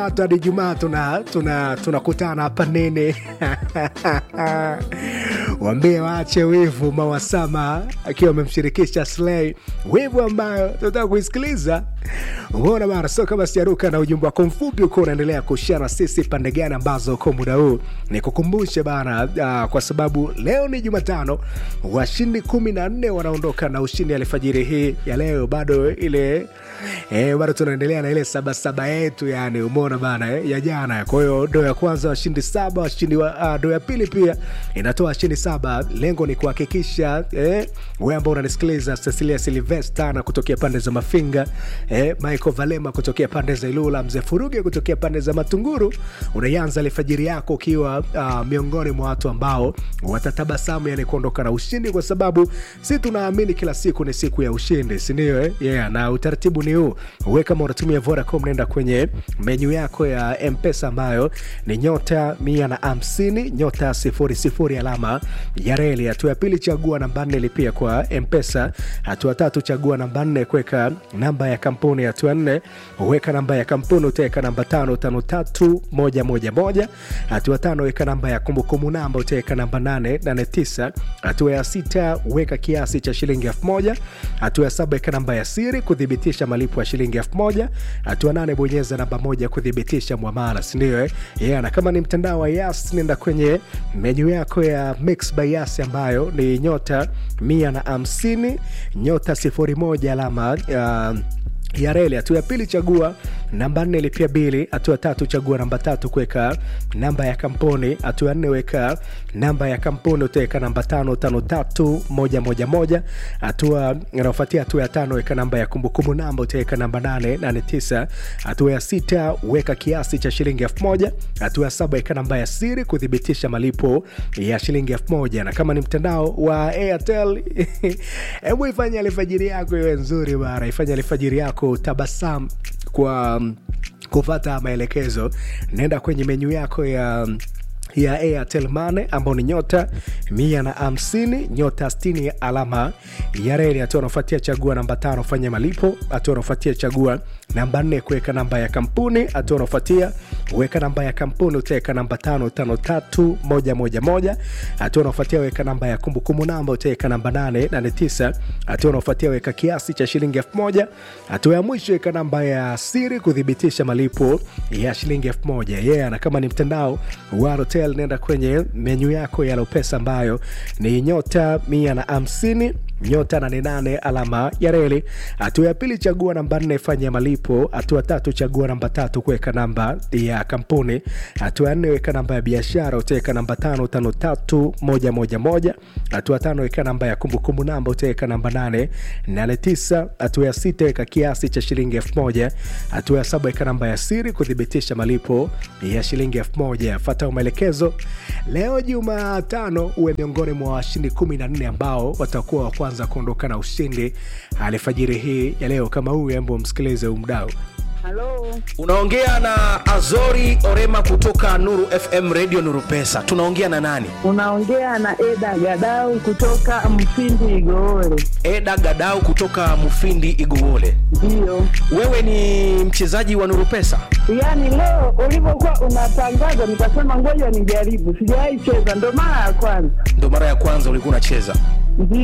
Jumatatu hadi Jumaa tuna tuna tunakutana hapa nene wambie waache wivu Mawasama akiwa amemshirikisha Slay, wivu ambayo tunataka kuisikiliza. Umeona bana, so kama sijaruka na ujumbe wako mfupi uko unaendelea kushana sisi pande gani ambazo kwa muda huu nikukumbushe bana, uh, kwa sababu leo ni Jumatano, washindi kumi na nne wanaondoka na ushindi alfajiri hii ya leo, bado ile eh, bado tunaendelea na ile sabasaba yetu, yani umeona bana eh, ya jana. Kwa hiyo doo ya kwanza washindi saba, washindi wa uh, doo ya pili pia inatoa washindi saba. Lengo ni kuhakikisha eh, wewe ambao unanisikiliza, Cecilia Silvesta na kutokea pande za Mafinga eh, Michael Valema kutokea pande za Ilula, mzee Furuge kutokea pande za Matunguru, unaianza alfajiri yako ukiwa uh, miongoni mwa watu ambao watatabasamu, yani kuondoka na ushindi, kwa sababu si tunaamini kila siku ni siku ya ushindi, si ndio? Eh? Yeah, na utaratibu ni huu. Wewe kama unatumia Vodacom, nenda kwenye menyu yako ya Mpesa ambayo ni nyota mia na hamsini nyota sifuri sifuri alama ya reli. Hatua ya pili chagua namba nne lipia kwa Mpesa. Hatua tatu chagua namba nne kuweka namba ya kampuni. Hatua nne weka namba ya kampuni, utaweka namba tano tano tatu moja moja moja. Hatua tano weka namba ya kumbukumbu namba, utaweka namba nane nane tisa. Hatua ya sita weka kiasi cha shilingi elfu moja. Hatua ya saba weka namba ya siri kuthibitisha malipo ya shilingi elfu moja. Hatua nane bonyeza namba moja kuthibitisha mwamala, sindio? Eh? Yeah, na kama ni mtandao wa Yas nenda kwenye menyu yako ya Mix by Yas ambayo ni nyota mia na hamsini nyota sifuri moja alama uh, ya reli. Hatua ya pili chagua namba nne lipia bili. Hatua tatu chagua namba tatu kuweka namba ya kampuni. Hatua ya nne weka namba ya kampuni, utaweka namba tano tano tatu moja moja moja. Hatua inayofuatia hatua ya tano weka namba ya kumbukumbu namba, utaweka namba nane nane tisa. Hatua ya sita weka kiasi cha shilingi elfu moja. Hatua ya saba weka namba ya siri kuthibitisha malipo ya shilingi elfu moja. Na kama ni mtandao wa Airtel hebu ifanye alfajiri yako iwe nzuri bara, ifanye alfajiri yako tabasamu kwa um, kufata maelekezo. Nenda kwenye menyu yako ya ya Airtel Money ambao ni nyota mia na hamsini nyota sitini alama ya reli. Hatua unafuatia chagua namba tano fanya malipo. Hatua unafuatia chagua namba nne kuweka namba ya kampuni. Hatua unafuatia weka namba ya kampuni, utaweka namba tano tano tatu moja moja moja. Hatua unafuatia weka namba ya kumbukumbu namba, utaweka namba nane nane tisa. Hatua unafuatia weka kiasi cha shilingi elfu moja. Hatua ya mwisho weka namba ya siri kuthibitisha malipo ya shilingi elfu moja. Yeah, na kama ni mtandao wa Halotel nenda kwenye menyu yako ya Lopesa ambayo ni nyota mia na hamsini nyota nane nane alama ya reli. Hatua ya pili chagua namba nne fanya malipo. Hatua tatu chagua namba tatu kuweka namba ya kampuni. Hatua ya nne weka namba ya biashara, utaweka namba tano tano tatu moja moja moja. Hatua tano weka namba ya kumbukumbu namba, utaweka namba nane nane tisa. Hatua ya sita weka kiasi cha shilingi elfu moja. Hatua ya saba weka namba ya siri kuthibitisha malipo ya shilingi elfu moja. Fata maelekezo. Leo Jumatano uwe miongoni mwa washindi kumi na nne ambao watakuwa wa kwanza kuondoka na ushindi alfajiri hii ya leo. Kama huyu, embo msikilize umdau. Halo, Unaongea na Azori Orema kutoka Nuru FM Radio Nuru Pesa. Tunaongea na nani? unaongea na Eda Gadau kutoka Mfindi Igoole. Eda Gadau kutoka Mufindi Iguwole. Ndiyo, Wewe ni mchezaji wa Nuru Pesa? yaani leo ulivyokuwa unatangaza nikasema ngoja nijaribu, sijawahi cheza, ndo mara ya kwanza. Ndio mara ya kwanza ulikuwa unacheza. Ndiyo.